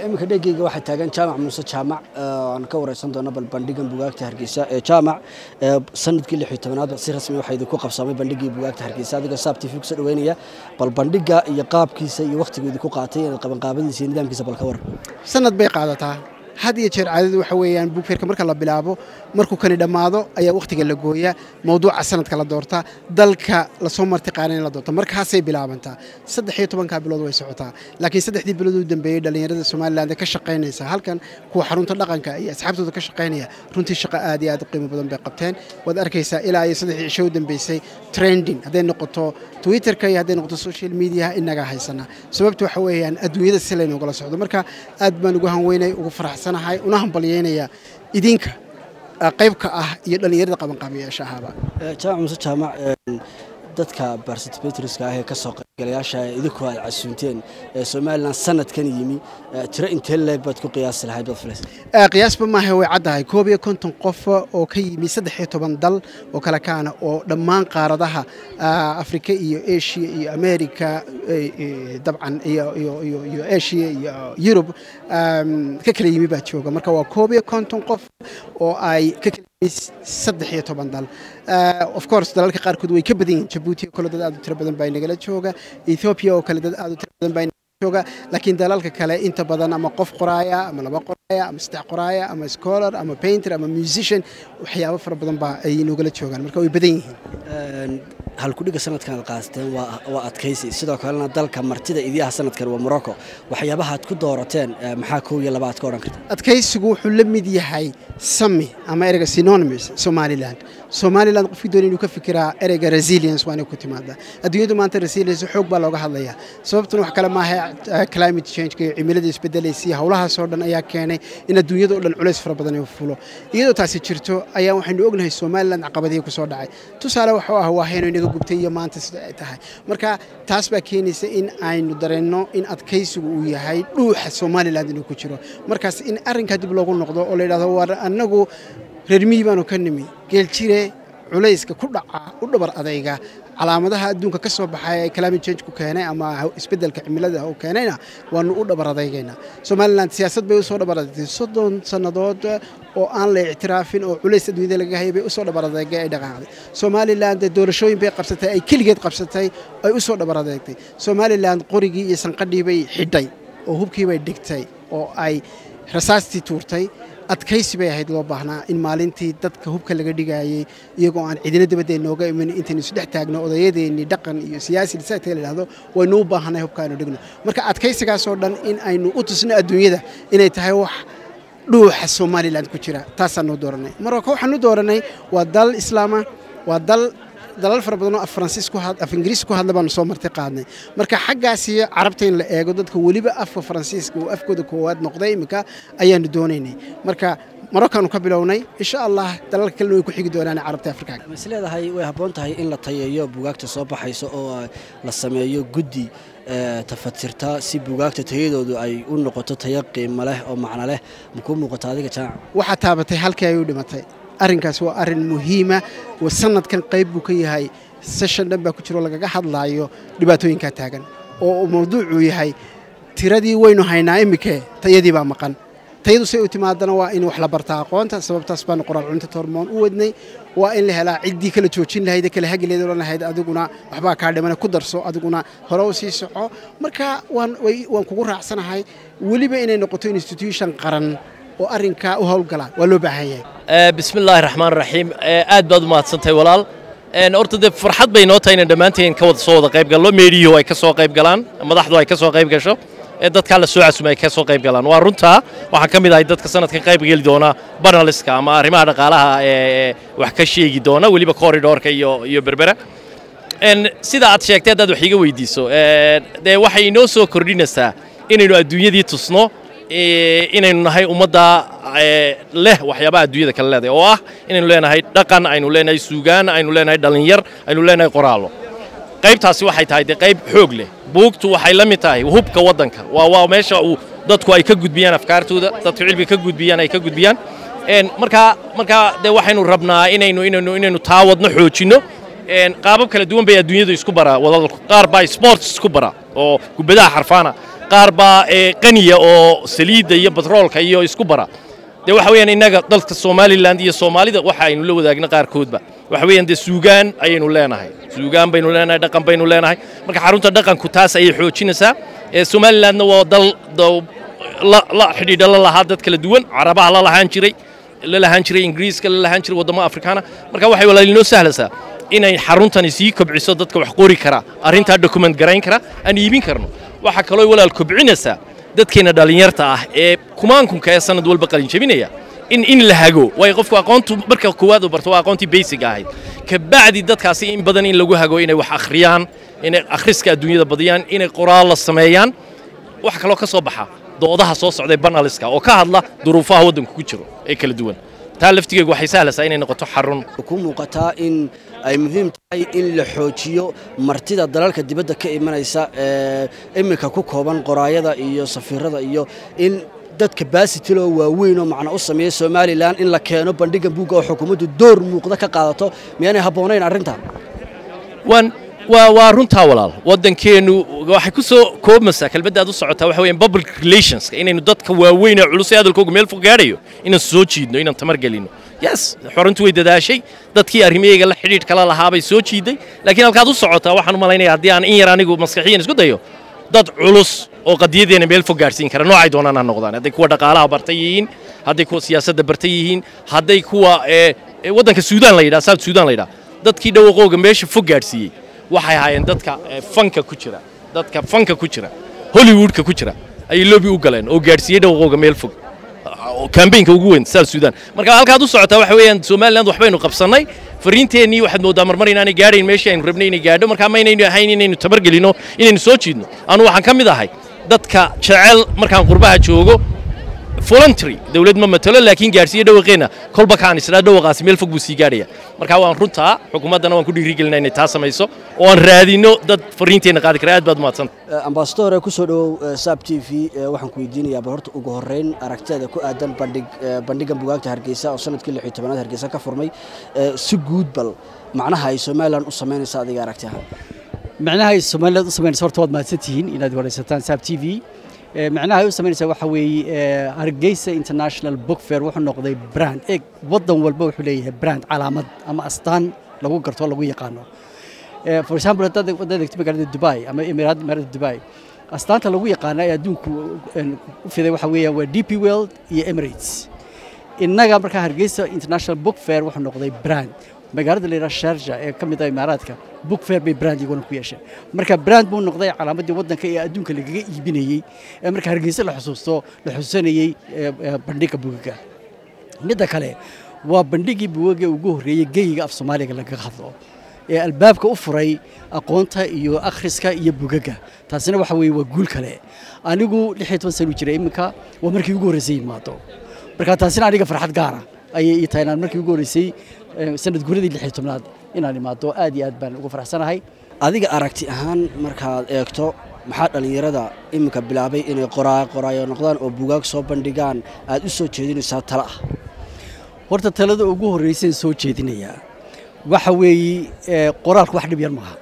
iminka dhegeyga waxaa taagan jaamac muuse jaamac aan ka wareysan doono bal bandhigan bugaagta hargeysa ee jaamac sanadkii lix iyo tobanaad si rasmi waxaa idinku qabsamay bandhigii bugaagta hargeysa adigoo saab tv kusoo dhaweynaya bal bandhiga iyo qaabkiisa iyo wakhtiga idinku qaatay qabanqaabadiisa iyo nidaamkiisa bal ka waran sanad bay qaadataa had iyo jeer caadadu waxa weeyaan buugfeerka marka la bilaabo markuu kani dhammaado ayaa wakhtiga la gooyaa mawduuca sanadka la doortaa dalka lasoo martiqaana in la doorta markaasay bilaabantaa saddex iyo tobankaa bilood way socotaa laakiin saddexdii bilood u dambeeyey dhallinyarada somalilan ee ka shaqaynaysa halkan kuwa xarunta dhaqanka iyo asxaabtooda ka shaqaynaya runtii shaqo aad iyo aad u qiimo badan bay qabteen waad arkaysaa ilaa iyo saddexdii cisho u dambeysay trending hadday noqoto twitterka iyo hadday noqoto social mediaha inagaa haysana sababta waxa weeyaan adduunyada si laynogala socdo marka aad baan ugu hanweynay ugu faraxsanahay una hambalyeynaya idinka qaybka ah iyo dhallinyarada qabanqaabiyaasha ahaba jaamac muuse jaamac dadka barsitbatriska ah ee ka soo qaybgalayaasha idinku aad casuunteen ee somalilan sanadkan yimi tiro intee leeg baad ku qiyaasi lahayd baad filaysa qiyaasba maaha way caddahay koob iyo konton qof oo ka yimi saddex iyo toban dal oo kale kaana oo dhammaan qaaradaha afrika iyo asia iyo america dabcan iyo asia iyo yurub ka kala yimi baa jooga marka waa koob iyo konton qof oo ay ka kala saddex iyo toban dal of course dalalka qaarkood way ka badan yihin jabuuti oo kale dad aad u tiro badan baa nagala jooga ethiopia oo kale dad aad u tiro badan baa jooga laakiin dalalka kale inta badan ama qof qoraaya ama laba qoraaya ama saddex qoraaya ama scholar ama painter ama musician waxyaabo fara badan baa ay nogala joogaan marka way badan yihiin halkudhiga sanadkan aad qaasteen waa adkaysi sidoo kalena dalka martida idiyaha sanadkan waa morocco waxyaabaha aad ku doorateen maxaa kow iyo laba aad ka odhan karta adkaysigu wuxuu la mid yahay sami ama ereyga synonymous somaliland somaliland qofkii doonay inuu ka fikiraa ereyga resilience waa inay ku timaada adduunyadu maanta resilience xoog baa looga hadlayaa sababtuna wax kale maaha climate change iyo cimilada isbedelaysa iyo howlahaasoo dhan ayaa keenay in adduunyada oo dhan culays fara badan uu fulo iyadoo taasi jirto ayaa waxaynu ognahay somaliland caqabadihii kusoo dhacay tusaale waxuu ah waa hayno inaga gubtay iyo maanta sida ay tahay marka taas baa keenaysa in aynu dareenno in adkaysigu uu yahay dhuuxa somaliland inuu ku jiro markaas in arrinkaa dib loogu noqdo oo la yidhahdo war annagu reer miyi baanu ka nimi geeljire culayska ku dhaca u dhabar adayga calaamadaha adduunka ka soo baxay ee climate change ku keenay ama isbeddelka cimilada uu keenayna waanu u dhabar adaygaynaa somaliland siyaasad bay usoo dhabar adagtay soddon sannadood oo aan la ictiraafin oo culays adduunyada laga hayay bay usoo dhabar adeegay ay dhaqaaqday somaliland doorashooyin bay qabsatay ay keligeed qabsatay ay usoo dhabar adeegtay somaliland qorigii iyo sanqadhii bay xidhay oo hubkii bay dhigtay oo ay rasaastii tuurtay adkaysi bay ahayd loo baahnaa in maalintii dadka hubka laga dhigayey iyagoo aan cidina dabadee nooga iman intaynu isdhex taagno odayadeennii dhaqan iyo siyaasi lisaagta la yidhahdo waynu u baahanay hubka aynu dhigno marka adkaysigaasoo dhan in aynu u tusno adduunyada inay tahay wax dhuuxa somaliland ku jira taasaanu dooranay marka waxaanu dooranay waa dal islaama waa dal dalal fara badan oo af faransiis ku af ingiriis ku hadla baanu soo marti qaadnay marka xaggaasi carabta in la eego dadka weliba afka faransiiska oo afkooda koowaad noqday iminka ayaanu doonaynay marka marokkaanu ka bilownay insha allah dalalka kalena way ku xigi doonaan carabta afrika is leedahay way habboon tahay in la tayeeyo bugaagta soo baxaysa oo la sameeyo guddi tafatirta si bugaagta tayadoodu ay u noqoto tayo qiimo leh oo macno leh makuu muuqato adiga jaamac waxaa taabatay halkii ay u dhimatay arrinkaas waa arrin muhiima sanadkan qayb buu ka yahay seshan dhan baa ku jiro lagaga hadlaayo dhibaatooyinkaa taagan oo mawduucuu yahay tiradii waynu haynaa imike tayadii baa maqan tayadu say u timaadana waa in wax la bartaa aqoonta sababtaas baanu qoraal cunta tormoon u wadnay waa in la helaa ciddii kala joojin lahayd kala hagileed odhan lahayd adiguna waxbaa kaa dhimana ku darso adiguna hore u sii soco marka waan kugu raacsanahay weliba inay noqoto institution qaran oo arrinkaa u howlgala waa loo baahan yahay bismi illaahi raxmaan raxiim aad baad u mahadsantahay walaal horta dee farxad bay noo tahay inaan dhammaanteen ka wada soo wada qayb galno meediyuhu ay ka soo qayb galaan madaxdu ay ka soo qayb gasho ee dadkaa la soo casumay ay ka soo qayb galaan waa runtaa waxaan ka mid ahay dadka sanadkan qayb geli doona banaliska ama arrimaha dhaqaalaha ee wax ka sheegi doona weliba corridorka iyo iyo berbera sida aad sheegtay haddaad wax iga weydiiso dee waxay inoo soo kordhinaysaa inaynu adduunyadii tusno inaynu nahay ummadda leh waxyaabaha adduunyada kale leedahay oo ah inaynu leenahay dhaqan aynu leenahay suugaan aynu leenahay dhallinyar aynu leenahay qoraallo qaybtaasi waxay tahay dee qayb xoog leh buugtu waxay la mid tahay hubka waddanka waa waa meesha uu dadku ay ka gudbiyaan afkaartooda dadku cilmiga ka gudbiyaan ay ka gudbiyaan markaa markaa dee waxaynu rabnaa inaynu inaynu inaynu taa wadno xoojinno qaabab kala duwan bay adduunyadu isku baraa wadadalku qaar baa sports isku bara oo kubadaha xarfaana qaar baa ee qaniya oo saliidda iyo batroolka iyo isku bara dee waxa weeyaan innaga dalka somalilan iyo soomaalida waxa aynu la wadaagna qaarkoodba waxa weeyaan dee suugaan ayaynu leenahay suugaan baynu leenahay dhaqan baynu leenahay marka xarunta dhaqanku taas ayay xoojinaysaa ee somalilandna waa dal dal- la la xidhiidha la lahaa dad kala duwan carabaha la lahaan jiray la lahaan jiray ingiriiska la lahaan jiray waddamo afrikaana marka waxay walaalinoo sahlaysaa inay xaruntani sii kobciso dadka wax qori kara arrintaa document garayn kara aan iibin karno waxaa kaloo walaal kobcinaysaa dadkeena dhallinyarta ah ee kumaankunka ee sanad walba qalin jebinaya in in la hago waayo qofku aqoontu marka koowaad uu barto waa aqoontii basic ahayd kabacdi dadkaasi in badan in lagu hago inay wax akhriyaan inay akhriska adduunyada badiyaan inay qoraal la sameeyaan waxa kaloo ka soo baxa doodaha soo socday banaliska oo ka hadla duruufaha waddanku ku jiro ee kala duwan taa laftigeegu waxay sahlaysaa inay noqoto xarun ku muuqataa in ay muhiim tahay in la xoojiyo martida dalalka dibadda ka imanaysa ee iminka ku kooban qoraayada iyo safiirada iyo in dadka baasitiloo waaweyn oo macno u sameeya somalilan in la keeno bandhiga buugga oo xukuumaddu door muuqda ka qaadato miyaanay habboonayn arrintan waan waa waa runtaa walaal waddankeennu waxay ku soo koobmaysaa kelmadda aad u socotaa waxa weeyaan public relationska inaynu dadka waaweyn ee culus ee hadalkooga meel fog gaadhayo inaan soo jiidno inaan tamar gelino yes xoruntu way dadaashay dadkii arrimaheega la xidhiidh kala lahaa bay soo jiiday laakiin halkaad u socotaa waxaan u malaynaya haddii aan in yar anigu maskaxiyan isku dayo dad culus oo qadiyadeena meel fog gaadhsiin kara noocay doonaan ha noqdaan hadday kuwa dhaqaalaha bartay yihiin hadday kuwa siyaasadda bartay yihiin hadday kuwa ee ee waddanka suudaan la yidhaha south suudaan la yidhaha dadkii dhawaqooga meesha fog gaadhsiiyey waxay ahaayeen dadka ee, fanka ku jira dadka fanka ku jira hollywoodka ku jira ayay loobi u galeen oo gaadhsiiyey dhawaqooga meel fog oo kambaynka ugu weyn south sudan marka halkaad u socotaa waxa weeyaan somaliland waxbaynu qabsannay fariinteennii waxaad mooddaa marmar inaanay gaadhayn meeshii aynu rabnay inay gaadho markaa maynaynu ahayn inaynu tabargelino inaynu soo jiidno anu waxaan ka mid ahay dadka jecel markaan qurbaha joogo voluntary dawlad ma matalo laakiin gaadhsiiye dhawaqeenna kolba kaan isdhaa dhawaqaasi meel fog buu sii gaadhaya marka waan runtaa xukuumaddana waan ku dhiirigelinaa inay taa samayso oo aan raadino dad fariinteenna qaadi kara aad baad umahadsanta ambasadore ku soo dhowow saab t v waxaan ku weydiinayaa bal horta ugu horreyn aragtida ku aadan bandhig bandhigan bugaagta hargeysa oo sanadkii lix iyo tobanaad hargeysa ka furmay si guud bal macnaha ay somalilan u samaynaysa adiga aragti ahaan macnaha ay somaliland u samaynaysa horta waad mahadsantihiin inaad waraysataan saab t v Eh, macnaha ay u samaynaysa waxa weeye eh, hargeysa international book fair wuxuu noqday brand eeg waddan walba wuxuu leeyahay brand calaamad ama astaan lagu garto lagu yaqaano Eh, for example haddaad haddaad eegto magaalada dubai ama emiraad magaalada dubai astaanta lagu yaqaana ee adduunku en, u fiday waxa weeyaan waa d p world iyo emirates innaga markaa hargeysa international book fair wuxuu noqday brand magaalada la yidhaha sharja ee ka mid ah imaaraadka book fair bay brand iyaguna ku yeesheen marka brand buu noqday calaamaddii waddanka ee adduunka lagaga iibinayey ee marka hargeysa la xusuusto la xusuusanayey ee, ee, bandhigga bugaga midda kale waa bandhiggii bugaga ugu horreeyey geyiga af soomaaliga lagaga hadlo ee albaabka u furay aqoonta iyo akhriska iyo bugaga taasina waxa weeye waa guul kale anigu lix iyo toban sano u jiray iminka waa markii ugu horreysay yimaado marka taasina aniga farxad gaara ayay ii tahay inaan markii ugu horreysay eh, sanad guuradii lix iyo tobnaad inaan imaado aad iyo aad baan ugu faraxsanahay adiga aragti ahaan markaad eegto maxaa dhallinyarada iminka bilaabay inay qoraa qoraayo noqdaan oo bugaag soo bandhigaan aad u soo jeedinaysaa tala ah horta talada ugu horreysay soo jeedinayaa waxa weeye eh, qoraalku wax dhib yar maaha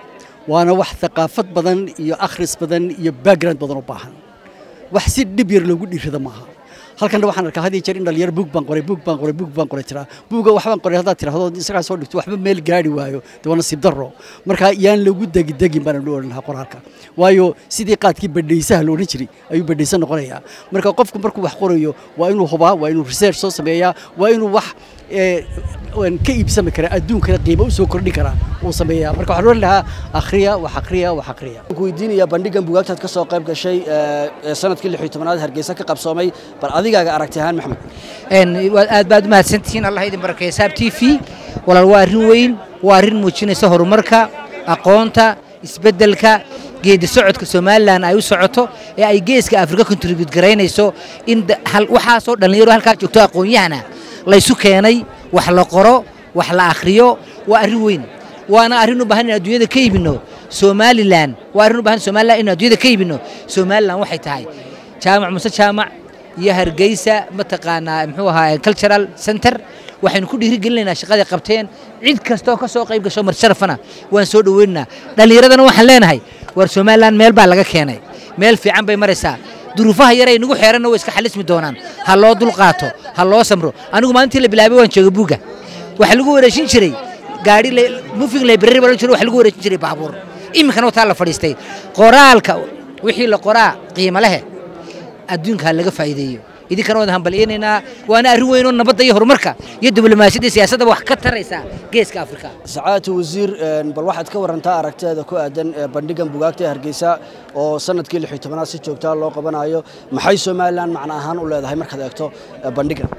waana wax thaqaafad badan iyo akhris badan iyo background badan u baahan wax si dhib yar loogu dhiirrada maaha halkanna waxaan arkaa had iyo jeer in dhalinyaro buug baan qoray buug baan qoray buug baan qoray tiraa buuga waxbaan qoray haddaad tirahdo isagaa soo dhigto waxba meel gaari waayo dee waa nasiib darro marka yaan lagu degidegin baan u odhan lahaa qoraalka waayo sidii qaadkii badhaysaha la odhan jiray ayuu badhaysa noqonayaa marka qofku markuu wax qorayo waa inuu hubaa waa inuu research soo sameeyaa waa inuu wax ee, aan ka iibsami kara adduunkana qiimo u soo kordhin kara uu sameeyaa marka waxaan odhan lahaa akhriya wax akhriya wax akhriya waxaan ku weydiinayaa bandhigan bugaagtaad ka soo qayb gashay ee, ee sanadkii lix iyo tobanaad hargeysa ka qabsoomay bal adigaaga aragti ahaan maxamed een waa- aad baad u mahadsantihiin allah idin barakeeya saab t v walaal waa arrin weyn waa arrin muujinaysa horumarka aqoonta isbeddelka geedi socodka somalilan ay u socoto ee ay geeska afrika contribute garaynayso in da- hal- waxaasoo dhallinyaro halkaa joogto aqoon-yahana laysu keenay wax la qoro wax la akhriyo waa arrin weyn waana arrin u baahan in adduunyada ka iibino somalilan waa arrin u baahan somalilan in adduunyada ka iibino somalilan waxay tahay jaamac muse jaamac iyo hargeysa mataqaanaa muxuu ahaa cultural center waxaynu ku dhiirigelinaynaa shaqaday qabteen cid kastoo ka soo qayb gasho marsharafana waan soo dhoweynaynaa dhallinyaradana waxaan leenahay war somalilan meel baa laga keenay meel fiican bay maraysaa duruufaha yaray nagu xeeranna way iska xalismi doonaan ha loo dulqaato ha loo samro anigu maalintii la bilaabay waan jooga buugga waxaa lagu wareejin jiray gaari moving library baa jiro waxa lagu wareejin jiray baabuur iminkana wataa la fadhiistay qoraalka wixii la qoraa qiimo lehe adduunka ha laga faa'iideeyo idinkana waan hambalyaynaynaa waana arrin weyn oo nabadda iyo horumarka iyo diblomaasiyadda iyo siyaasadda wax ka taraysa geeska afrika sacaadatu wasiir bal waxaad ka warantaa aragteeda ku aadan bandhigan bugaagta ee hargeysa oo sanadkii lix iyo tobanaad si joogtaa loo qabanayo maxay somalilan macno ahaan u leedahay markaad eegto bandhigan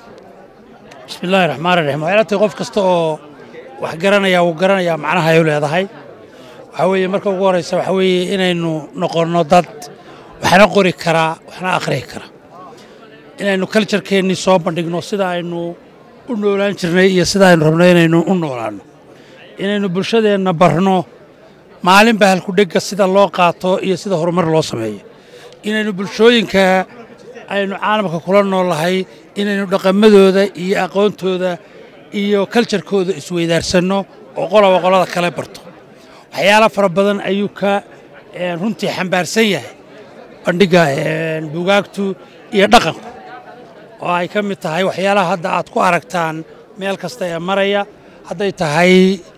bismi illaahi raxmaan raxiim waxay la tahay qof kasta oo wax garanaya wuu garanayaa macnaha ay u leedahay waxaa weeye marka ugu horeysa waxaa weeye inaynu noqonno dad waxna qori karaa waxna akhriyi kara inaynu kaljarkeennii soo bandhigno sida aynu u noolaan jirnay iyo sida aynu rabno inaynu u noolaanno inaynu bulshadeenna barno maalinba halkudhegga sida loo qaato iyo sida horumar loo sameeyo inaynu bulshooyinka aynu caalamka kula noolahay inaynu dhaqamadooda iyo aqoontooda iyo kaljarkooda isweydaarsanno oo qoloba qolada kale barto waxyaala fara badan ayuu ka runtii xambaarsan yahay bandhigga bugaagtu iyo dhaqanku oo ay ka mid tahay waxyaalaha hadda aad ku aragtaan meel kasta ee maraya hadday tahay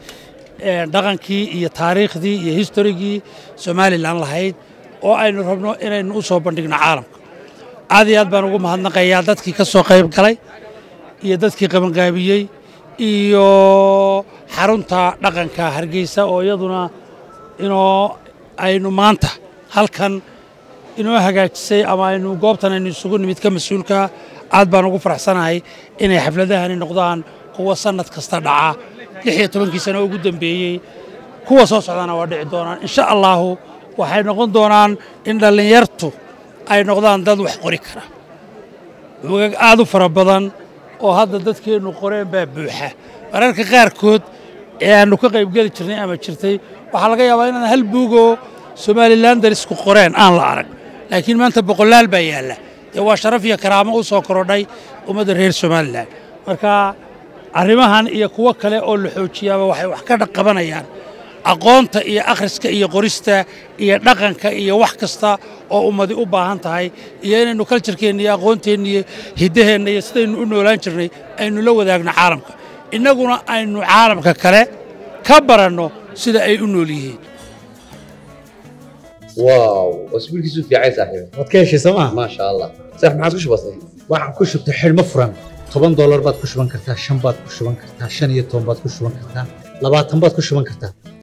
dhaqankii iyo taariikhdii iyo historigii somalilan lahayd oo aynu rabno inaynu u soo bandhigno caalamka aad iyo aad baan ugu mahadnaqayaa dadkii ka soo qayb galay iyo dadkii qabanqaabiyey iyo xarunta dhaqanka hargeysa oo iyaduna inoo aynu maanta halkan inoo hagaajisay ama aynu goobtan aynu isugu nimid ka mas-uulka aad baan ugu faraxsanahay inay xafladahani noqdaan kuwa sannad kasta dhaca lix iyo tobankii sano ugu dambeeyey kuwa soo socdana waa dhici doonaan insha allaahu waxay noqon doonaan in dhallinyartu ay noqdaan dad wax qori kara buugag aad u fara badan oo hadda dadkeennu qoreen baa buuxa mararka qaarkood ee aannu ka qaybgeli jirnay ama jirtay waxaa laga yaabaa inaan hal buugoo somalilan darisku qoreen aan la arag laakiin maanta boqolaal baa yaalla dee waa sharaf iyo karaamo u soo korodhay ummadda reer somalilan marka arrimahan iyo kuwo kale oo la xoojiyaaba waxay wax ka qabanayaan aqoonta iyo akhriska iyo qorista iyo dhaqanka iyo wax kasta oo ummadi u baahan tahay iyo inaynu kaljarkeenna iyo aqoonteenna iyo hiddaheenna iyo sidaynu u noolaan jirnay aynu la wadaagno caalamka innaguna aynu caalamka kale ka baranno sida ay u nool yihiin واو اسبوع كيسو في عايز صاحبي waad ka heshay sooma ما شاء الله صح ما عادش بسيط waxaan ku shubtay xidhmo furan toban doolar baad ku shuban kartaa shan baad ku shuban kartaa shan iyo toban baad ku shuban kartaa labaatan baad ku shuban kartaa